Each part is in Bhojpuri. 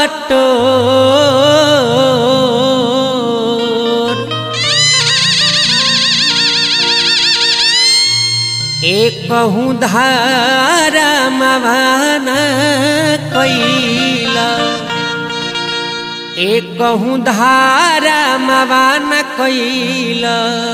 बटोर एक कहूँ धारा मवाना कैला एक कहूँ धारा मवाना कैला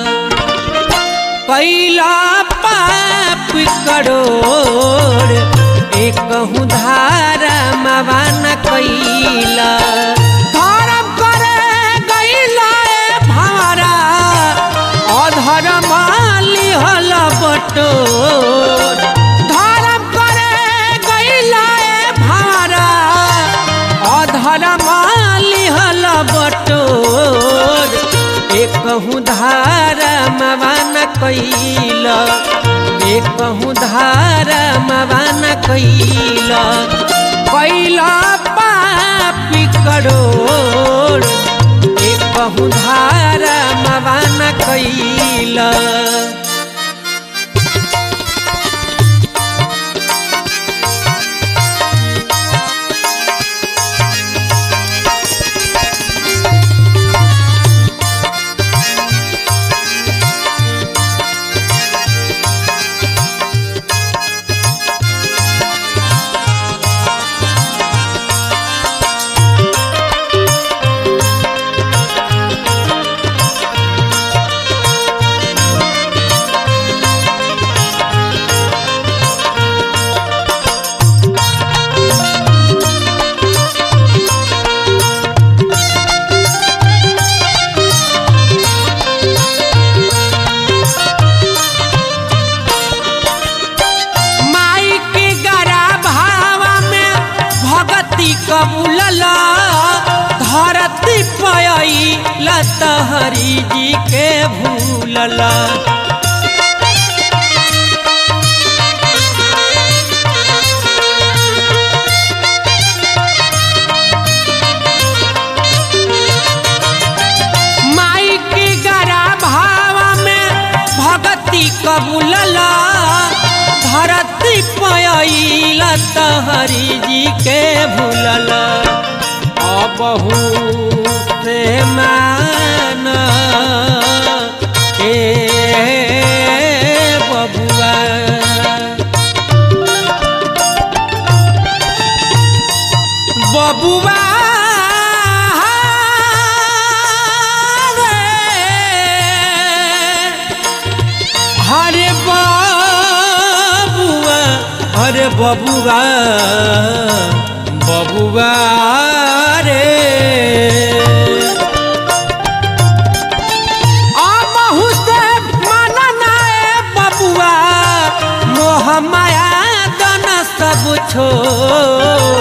कैला पाप करोड़ एक कहूँ धारा मवाना कैला धर्म करे गैला ए भारा अधर माली हल बटोर धर्म करे गैला ए भारा अधर माली हल बटोर एक कहूँ धारा मवाना कैला एक कहूँ धारा मवाना कैला कैला पापी करोड़ एक कहूँ धारा मवाना कैला माई के गरा भावा में भगती कबूलल धरती पयई लतहरी जी के भूलल माई के गरा भावा में भगती कबूलल धरती पयईल तहरी जी के भूलल अबहू से मान के बबुआ बबुआ रे हरे बबुआ हरे बबुआ बबुआ रे अबहु से मनना ए बबुआ मोह माया दन सब छोड़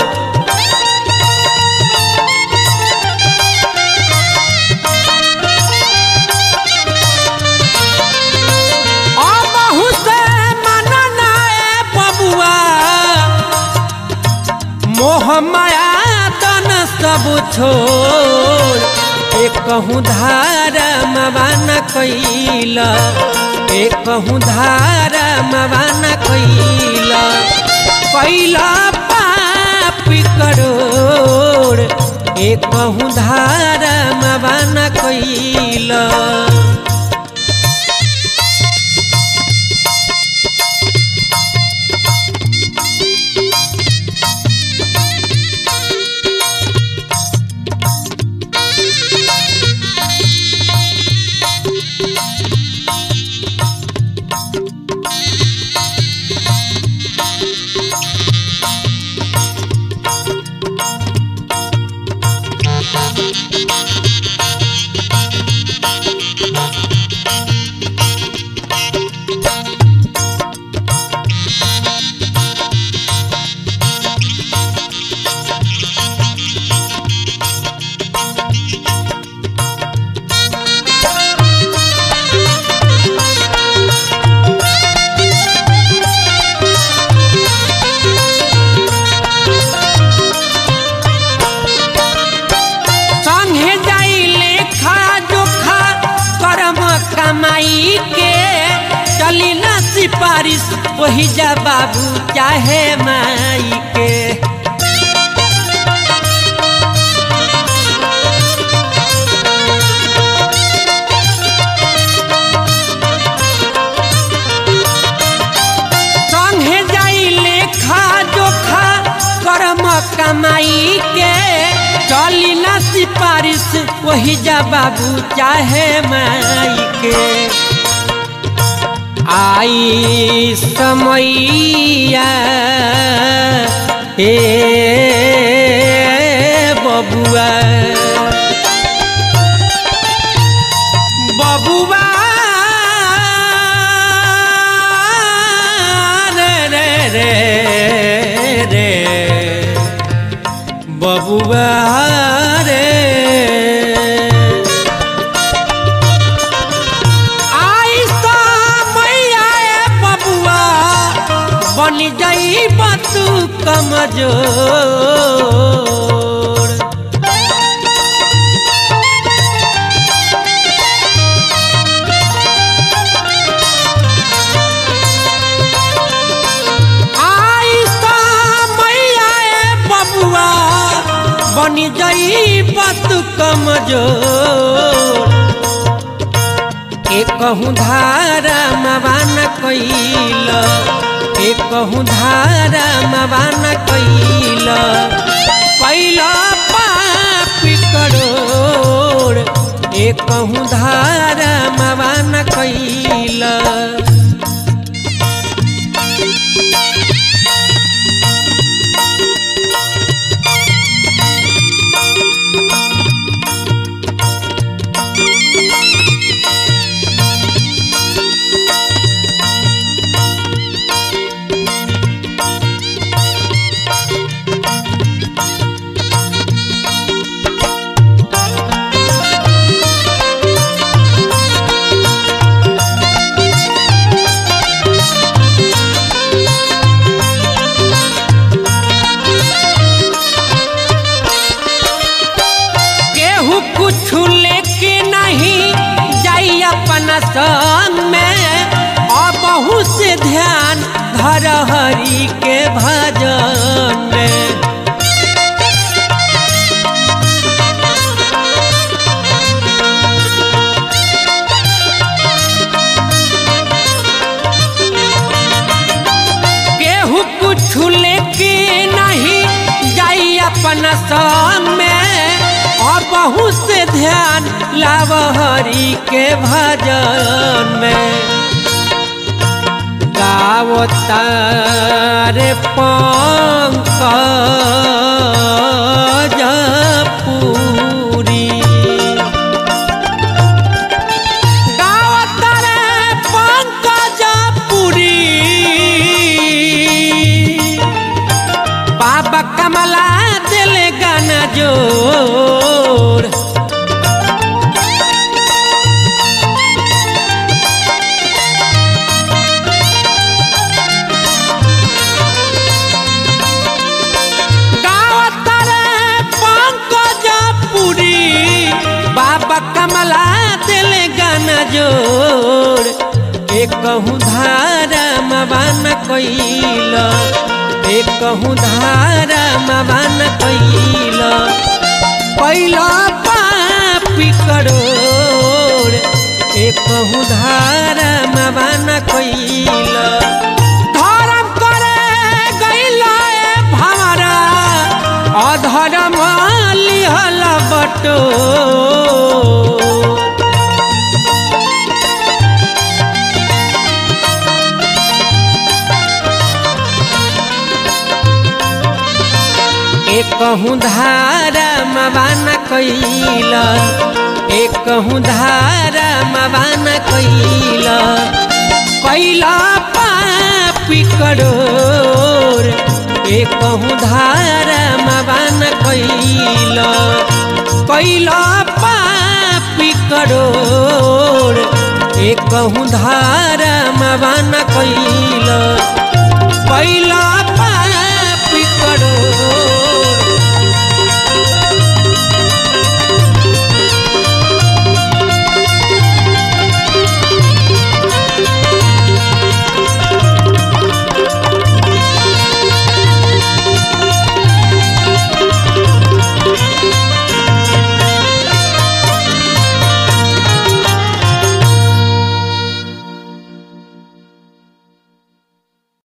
अबहु से मनना ए बबुआ मोह माया तन सब छोड़ एक कहूँ धारा मवाना कैला एक कहूँ धारा मवाना कैला कैला पाप करोड़ एक कहूँ धारा मवाना कैला सिफारिश वही जा बाबू चाहे माई के वही जा बाबू चाहे माई के आई समैया ए बबुआ बबुआ रे रे रे रे बबुआ रे आई मैया बबुआ बन जाई बतू कमजोर आई मैया बबुआ बन जाई बतू कमजोर एकहु धारा मवान कैल एकहु धारा मवान कैल कैल पापी करोड़ एकहु धारा मवान कैल केहू कुछ लेके नहीं जाई अपना संग में और बहुत से ध्यान धर हरि के भजन में केहू कुछ लेके नहीं जाई अपना संग में और बहुत से ध्यान लाव हरि के भजन में गावतारे पंकज पूरी गावतारे पंकज पुरी बाबा कमला दिल गाना जोर गावतारे पंकज पुरी बाबा कमला दिल गाना जोर एकहु धारा मवान कैल एकहु धारा मवान कैल कैल पापी करोड़ एकहु धारा मवान कैल धर्म करे गैल भवरा अधर्म लिहल बटो एकहु धारा मवान कैल एकहु धारा मवान कैल कैल पापी करोड़ एकहु धारा मवान कैल कैल पापी करोड़ एकहु धारा मवान कैल